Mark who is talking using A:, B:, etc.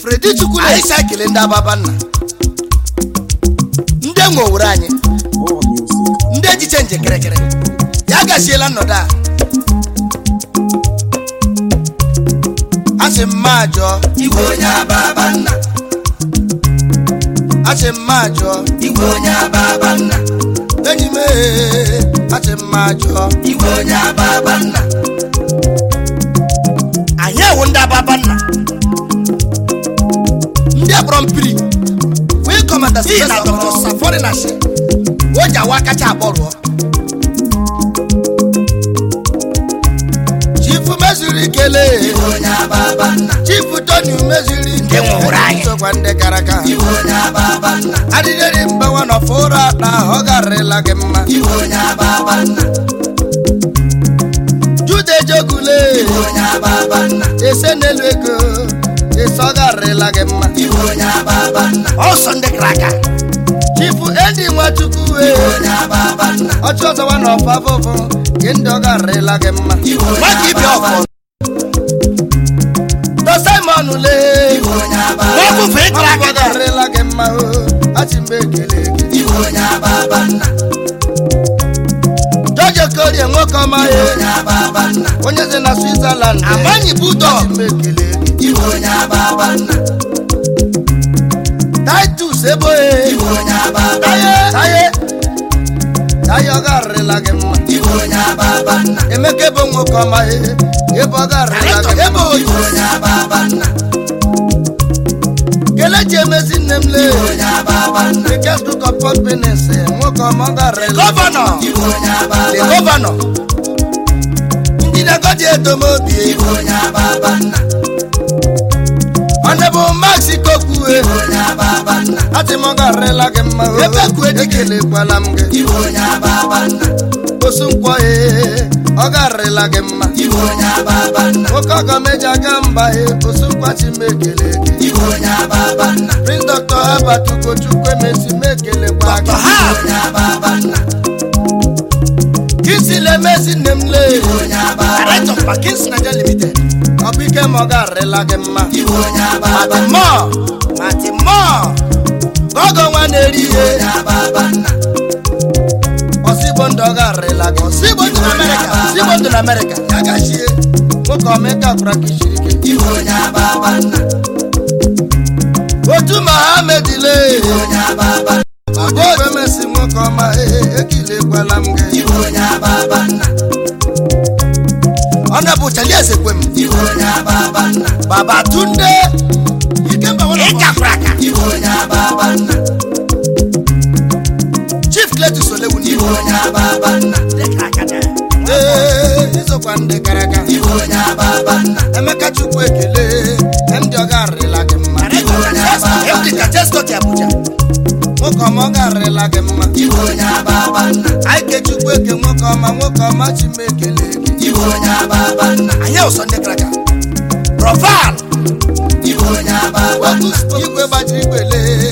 A: fredi chukwu anyị si ekele ndị ababa nna ndị enwe owere anyị
B: More music.
A: ndị ejiche nje kịrịkịrị ya gachiela nnọdụ a asị mma jụọ igwe onye ababa nna asị mma jụọ igwe onye ababa nna enyi m ee, asị mma jụọ igwe onye ababa nna anyị ewu ndị ababa nna ndị akpọrọ mpiri wee kọmanda na dr safori na shi o ji awa kacha abụọ rụọ chifu meziri ikele chifu tony meziri ike sokwa ndị gara aga adịdịrị mgbanwe nọfụ ụra na ọ garịla gị mma jude jogule ese n'elu ego ese ọ garịla gị mma ọsọ ndị gara aga chifu edi nwachukwu wee ọchị ọzọwa na ọfa afụfụ gị ndị ọ garịla gị mma maka ibi ọfọ to simon lee nwakwụfụ ịkara aka garịla gị mma o achị mgbe ekele gị jọji okorie nwoke ọma ya onye si na switzerland amanyi budog mgbe ekele gị titus eboye taye taye taye ọ garịla gị mma emeka ebo nwoke ọma ya ebe ọ garịla gị mma kelechi emezi nne m lee ikestukọ pọpines nwoke ọma ọ garịla gọvanọ the gọvanọ injinia gọdi edomobi ọnebụ max kokwue atị m ọ garịla gị mma o. ekelekwala m gị osu nkwọ ee ọ garịla gị mma nwoke ọgọ meji aga mba ee osu nkwachi m ekele gị prince dr herbert ugochukwu emesi m ekelekwa gị kisile emezi nne m lee director pakins nigeria limited ọ bụ ike ma ọ garịla gị mma matimọ matimọ gọgọ nwa na-eri ihe ọsigbo ndụ ọ garịla gị ọsigbo ndụ na amerịka ọsigbo ndụ na amerịka ya gachie nwoke ọmịka gwara ka isiri ike otu mahamed lee otu emesi nwoke ọma ee ekilekwala m gị ọ na-bụ chali eze kwe m baba tunde ịkakwara aka chief cletus olewu n'ihu ee izokwa ndị gara aga emeka chukwu ekele ndị ọ garịla gị mma md kacheskoti abuja nwoke ọma ọ garịla gị mma anyị chukwu eke nwoke ọma nwoke ọma chi m ekele gị anyị ụsọ ndị gara aga proval igwe gbajiri igbele